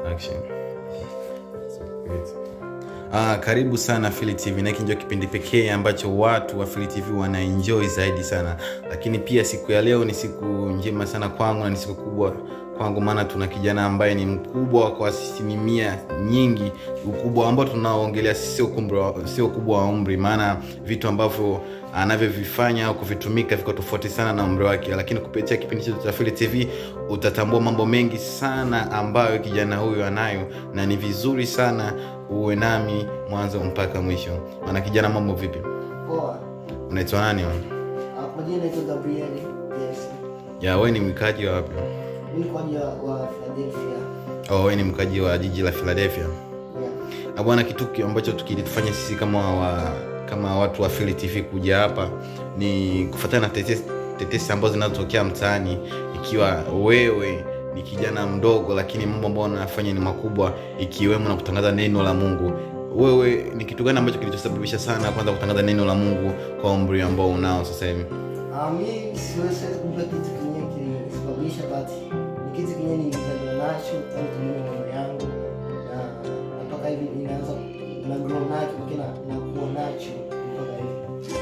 Action. Great. Ah, karibu sana Phili TV na hiki ndio kipindi pekee ambacho watu wa Phili TV wanaenjoy zaidi sana, lakini pia siku ya leo ni siku njema sana kwangu na ni siku kubwa kwangu, maana tuna kijana ambaye ni mkubwa kwa asilimia nyingi. Ukubwa ambao tunaoongelea sio ukubwa, sio ukubwa wa umri, maana vitu ambavyo anavyovifanya au kuvitumika viko tofauti sana na umri wake, lakini kupitia kipindi chetu cha Phili TV utatambua mambo mengi sana ambayo kijana huyu anayo, na ni vizuri sana uwe nami mwanzo mpaka mwisho. Maana kijana, mambo vipi? Poa. Unaitwa nani? wewe? Ah, Kwa jina naitwa Gabriel. Yes. Ya, wewe ni mkaji wa wapi? Mimi ni kwa ajili wa Philadelphia. Oh, wewe ni mkaji wa jiji la Philadelphia. Yeah. Na bwana, kitu ki- ambacho tukilifanya sisi kama wa, kama watu wa Phili TV kuja hapa ni kufuatana na tetesi, tetesi ambazo zinazotokea mtaani, ikiwa wewe ni kijana mdogo, lakini mambo ambayo unafanya ni makubwa, ikiwemo na kutangaza neno la Mungu. Wewe ni kitu gani ambacho kilichosababisha sana kwanza kutangaza neno la Mungu kwa umri ambao unao sasa hivi? Ah, mimi siwezi siwezi kujua kitu kenyewe kilisababisha but ni kitu kenyewe nilizaliwa nacho tangu tuliwe mama yangu na na mpaka hivi inaanza na grow nacho kina na kuwa nacho mpaka hivi.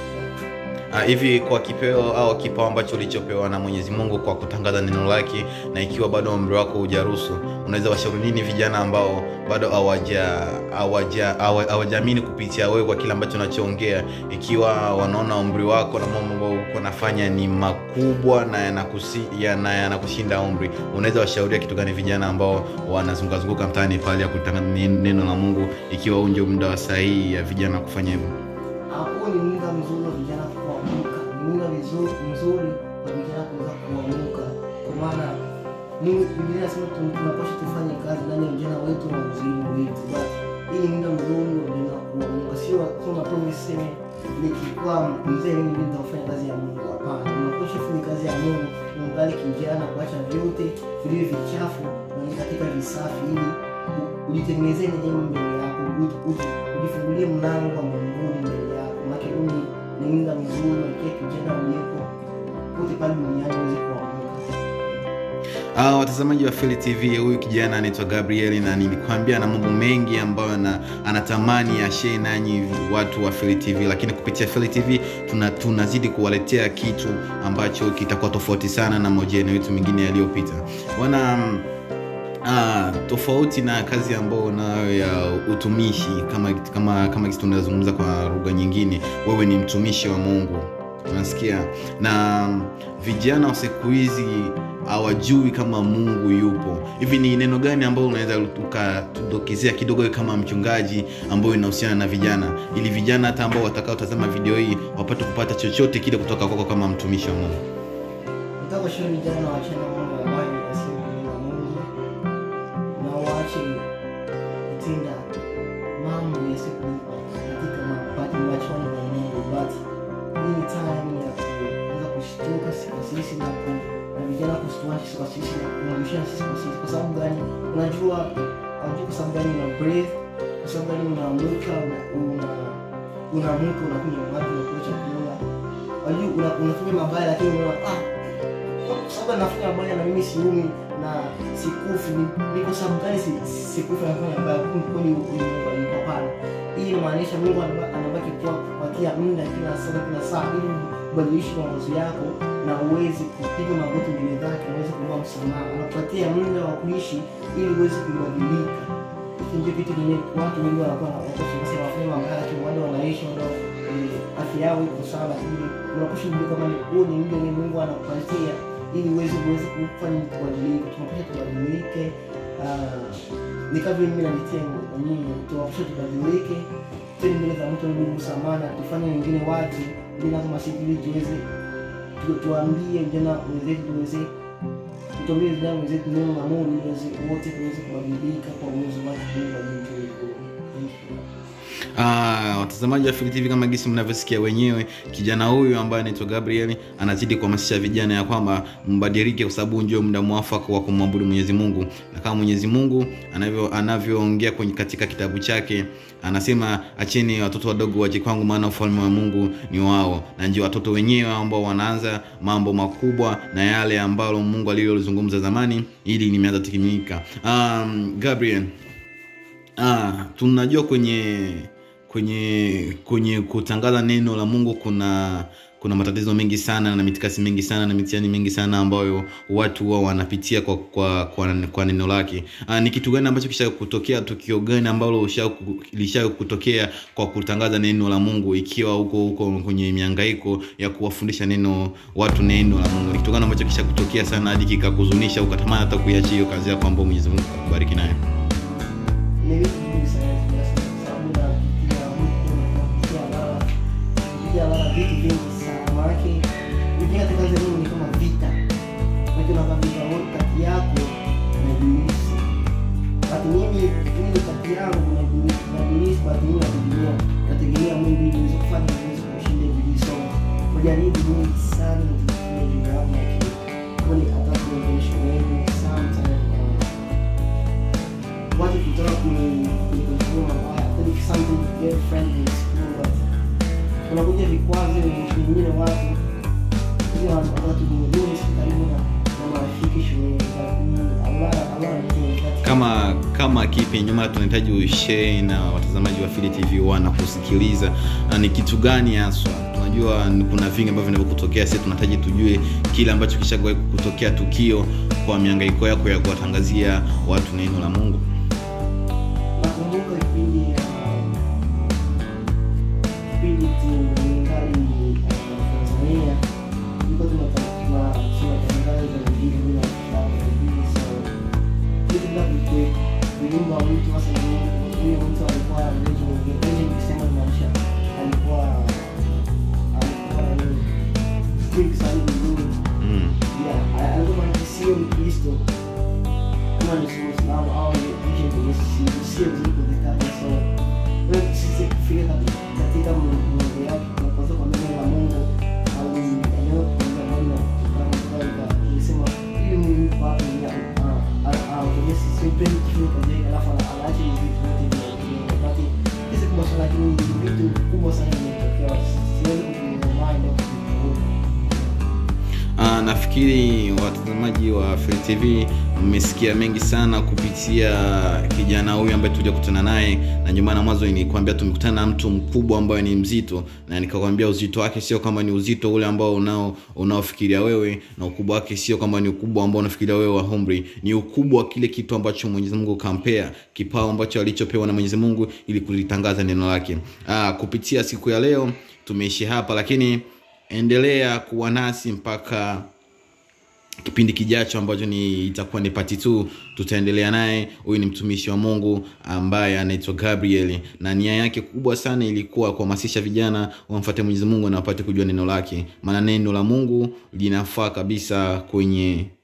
Ah, hivi kwa kipeo au kipawa ambacho ulichopewa na Mwenyezi Mungu kwa kutangaza neno lake, na ikiwa bado umri wako hujaruhusu, unaweza washauri nini vijana ambao bado hawaja hawaja hawa- hawajaamini kupitia wewe kwa kile ambacho unachoongea, ikiwa wanaona umri wako na mambo ambayo uko nafanya ni makubwa na yanakusi, yana, yanakushinda umri, unaweza washauria kitu gani vijana ambao wanazunguka zunguka mtaani pale ya kutangaza neno la Mungu, ikiwa huu ndio muda wa sahihi ya vijana kufanya hivyo? Hapo ni muda mzuri wa vijana kuamuka, ni muda vizuri mzuri wa vijana kuweza kuamuka, kwa maana Mungu Biblia inasema tu- tunapaswa tufanye kazi ndani ya ujana wetu na uzima wetu, but hii ni muda mzuri wa vijana kuamuka, sio sio mapromise seme nikikuwa mzee mimi ndio nitafanya kazi ya Mungu. Hapana, unapaswa kufanya kazi ya Mungu ungali kijana, kuacha vyote vilivyo vichafu na katika visafi, ili u- ujitengenezee neema mbele yako, u- u- ujifungulie mlango wa mbinguni mbele yako, maana huu ni ni muda mzuri wa kila kijana uliyepo pote pale duniani uweze kuamuka. Ah, watazamaji wa Phili TV, huyu kijana anaitwa Gabriel na nilikwambia na mambo mengi ambayo ana, anatamani ashare nanyi watu wa Phili TV, lakini kupitia Phili TV tuna tunazidi kuwaletea kitu ambacho kitakuwa tofauti sana na mahojiano yetu mengine yaliyopita. Wana mm, Ah, tofauti na kazi ambayo unayo ya utumishi kama kama kama kitu tunazungumza kwa lugha nyingine, wewe ni mtumishi wa Mungu, unasikia? Na vijana wa siku hizi hawajui kama Mungu yupo. Hivi ni neno gani ambalo unaweza ukatudokezea kidogo wewe kama mchungaji, ambayo inahusiana na vijana, ili vijana hata ambao watakaotazama video hii wapate kupata chochote kile kutoka kwako kama mtumishi wa Mungu? Nataka kushauri vijana waachane na mambo ya ambayo yasiyompendeza Mungu na waache kutenda mambo yasiyopendeza katika mapato machoni mwa Mungu, but hii ni time ya kuweza kushtuka sisi kwa sisi na ku na vijana kushtuka sisi kwa sisi na kumrushia sisi kwa sisi. Kwa sababu gani? Unajua, unajua kwa sababu gani una breathe, kwa sababu gani unaamka una una unaamka unakunywa maji unakula chakula, unajua una- unafanya mabaya lakini unaona ah kwa sababu anafanya mabaya na mimi siumi na sikufi, ni- ni kwa sababu gani si- sikufi anafanya mabaya? Kumbe kweli huyu Mungu alipo? Hapana, hii inamaanisha Mungu anaba- anabaki kuwa kupatia muda kila saa kila saa, ili ubadilishe mawazo yako na uweze kupiga magoti mbele zake, uweze kuomba msamaha. Anakupatia muda wa kuishi ili uweze kubadilika. Hiki ndio kitu kenye watu wengi wanakuwa wanakosea, wafanya mabaya, lakini wale wanaishi wale eh, afya yao iko sawa, lakini unapaswa kujua kama ni huu ni muda wenye Mungu anakupatia ili uweze uweze kufanya kubadilika. Tunapaswa tubadilike, ah, ni kama vile mimi nalitia na nyinyi, tunapaswa tubadilike, tende mbele za mtu Mungu msamaha, na tufanye wengine watu bila kama sisi, ili tuweze tu- tuambie vijana wenzetu tuweze tuambie vijana wenzetu neno la Mungu ili waweze- wote tuweze kubadilika kwa uwezo wake Mungu aliye juu. Thank you. Ah, watazamaji wa Phili TV kama gisi mnavyosikia wenyewe, kijana huyu ambaye anaitwa Gabriel anazidi kuhamasisha vijana ya kwamba mbadilike, kwa sababu ndio muda mwafaka wa kumwabudu Mwenyezi Mungu, na kama Mwenyezi Mungu anavyo anavyoongea kwenye katika kitabu chake anasema, acheni watoto wadogo waje kwangu, maana ufalme wa Mungu ni wao, na ndio watoto wenyewe ambao wanaanza mambo makubwa na yale ambalo Mungu alilozungumza zamani, ili limeanza kutimilika. Um, Gabriel Ah, tunajua kwenye kwenye kwenye kutangaza neno la Mungu kuna kuna matatizo mengi sana na mitikasi mingi sana na mitihani mingi sana ambayo watu huwa wanapitia kwa kwa, kwa, kwa neno lake. Ah, ni kitu gani ambacho kisha kutokea, tukio gani ambalo usha- lisha kutokea kwa kutangaza neno la Mungu, ikiwa huko huko kwenye mihangaiko ya kuwafundisha neno watu neno la Mungu? Ni kitu gani ambacho kisha kutokea sana hadi kikakuzunisha ukatamani hata kuiachia hiyo kazi yako ambayo Mwenyezi Mungu akubariki nayo? Ni vitu vingi sana kwa sababu napitia mtu napitia lala napitia lala vitu vingi sana maanake kujenga katika kazi ya Mungu ni kama vita maanake unaka vita wote kati yako na ibilisi wakati mimi mimi kati yangu na ibilisi na ibilisi wakati mimi nategemea nategemea Mungu ili niweze kufanya niweze kumshinda ibilisi so kujaribu mingi sana nikifikia juu yangu lakini kwani hata kuongelesha wengi sometimes watu kutoka kwenye kwenye mabaya I think something very friendly is cool but kunakuja vikwazo vingine watu hiyo watu wengine si karibu na na marafiki shuleni but ni a lot of- a lot of things that kama kama kipi nyuma tunahitaji ushare na watazamaji wa Phili TV wana kusikiliza na ni kitu gani haswa tunajua ni- kuna vingi ambavyo vinavyokutokea sisi tunahitaji tujue kile ambacho kishawahi kutokea tukio kwa mihangaiko yako ya kuwatangazia watu neno la Mungu nakumbuka kipindi uh, kipindi tulingali uh, Tanzania tulikuwa tunata- tuna- tunatangaza vingine bila kufanya vingine so vitu vinavyo vilimba mtu hasa ni huyo mtu alikuwa legend legend kusema maisha alikuwa alikuwa nini strict sana vizuri mm. yeah alikuwa sio Mkristo kama ni Muislamu au ni nje kwenye sisi sio vizuri kuzitaja so wewe sisi kufika katika- katika mungu yake tunapaswa kwa neno la Mungu au eneo kuanza namna kama kama ilisema ili Mungu kwa hapo ni au kwenye sisi sipendi kufika kazi yake alafu ana- anaacha hivi vitu vyote vya wakati hizi kubwa sana lakini ni vitu kubwa sana vimetokea siwezi kufikiria mind au kufikiria Ah, nafikiri watazamaji wa Phili TV mmesikia mengi sana kupitia kijana huyu ambaye tuliokutana naye, na ndio maana mwanzo nilikwambia tumekutana na mtu mkubwa ambaye ni mzito, na nikakwambia uzito wake sio kama ni uzito ule ambao unao unaofikiria wewe, na ukubwa wake sio kama ni ukubwa ambao unafikiria wewe wa umri, ni ukubwa wa kile kitu ambacho Mwenyezi Mungu kampea, kipawa ambacho alichopewa na Mwenyezi Mungu ili kulitangaza neno lake. Ah, kupitia siku ya leo tumeishi hapa, lakini endelea kuwa nasi mpaka kipindi kijacho ambacho ni itakuwa ni pati tu tutaendelea naye huyu ni mtumishi wa mungu ambaye anaitwa gabriel na nia yake kubwa sana ilikuwa kuhamasisha vijana wamfuate mwenyezi mungu na wapate kujua neno lake maana neno la mungu linafaa kabisa kwenye